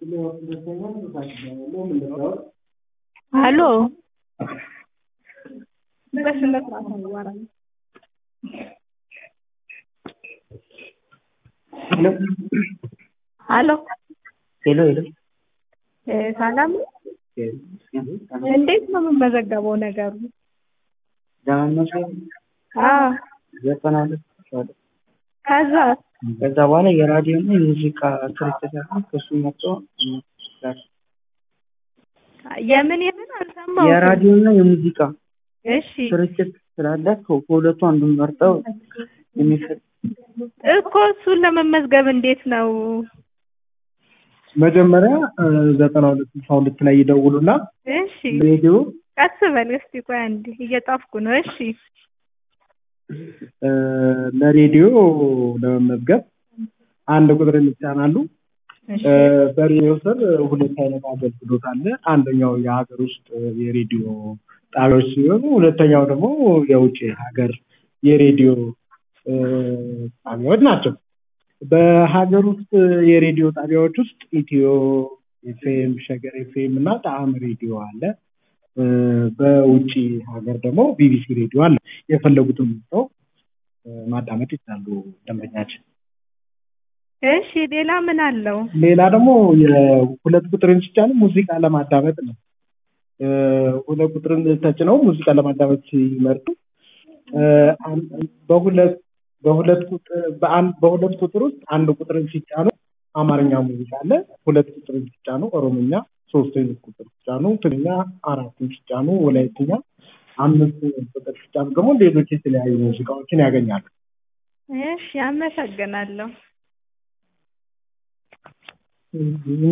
ሄሎ በስነ ስርዓት አዋራኝ ሄሎ ሄሎ ሄሎ እ ሰላም ነው? እንዴት ነው የምመዘገበው ነገሩ? ለመመዝገብ አዎ ዘጠና ሁለት እችላለሁ። ከዛ ከዛ በኋላ የራዲዮ እና የሙዚቃ ስርጭት አለ። ከሱ መጥቶ ይችላል። የምን የምን አልሰማሁትም። የራዲዮ እና የሙዚቃ እሺ ስርጭት ስላለ ከ- ከሁለቱ አንዱን መርጠው የሚፈ- እኮ እሱን ለመመዝገብ እንዴት ነው? መጀመሪያ ዘጠና ሁለት ስልሳ ሁለት ላይ ይደውሉና እሺ ሬዲዮ ቀስ በል እስቲ ቆይ አንዴ እየጻፍኩ ነው። እሺ እ፣ ለሬዲዮ ለመመዝገብ አንድ ቁጥር ይጫናሉ። እሺ እ፣ በሬዲዮ ስር ሁለት አይነት አገልግሎት አለ። አንደኛው የሀገር ውስጥ የሬዲዮ ጣቢያዎች ሲሆኑ ሁለተኛው ደግሞ የውጭ ሀገር የሬዲዮ እ፣ ጣቢያዎች ናቸው። በሀገር ውስጥ የሬዲዮ ጣቢያዎች ውስጥ ኢትዮ ኤፍኤም፣ ሸገር ኤፍኤም እና ጣዕም ሬዲዮ አለ። እ፣ በውጭ ሀገር ደግሞ ቢቢሲ ሬዲዮ አለ። የፈለጉትን ሰው ማዳመጥ ይችላሉ ደንበኛችን። እሺ ሌላ ምን አለው? ሌላ ደግሞ የሁለት ቁጥርን ሲጫኑ ሙዚቃ ለማዳመጥ ነው። እ፣ ሁለት ቁጥርን ተጭነው ሙዚቃ ለማዳመጥ ሲመርጡ እ፣ አን- በሁለት በሁለት ቁጥር በአንድ በሁለት ቁጥር ውስጥ አንድ ቁጥርን ሲጫኑ አማርኛ ሙዚቃ አለ። ሁለት ቁጥርን ሲጫኑ ኦሮምኛ፣ ሶስተኛ ቁጥር ሲጫኑ ትግርኛ፣ አራትን ሲጫኑ ወላይትኛ፣ አምስት ቁጥር ሲጫኑ ደግሞ ሌሎች የተለያዩ ሙዚቃዎችን ያገኛሉ። እሺ አመሰግናለሁ።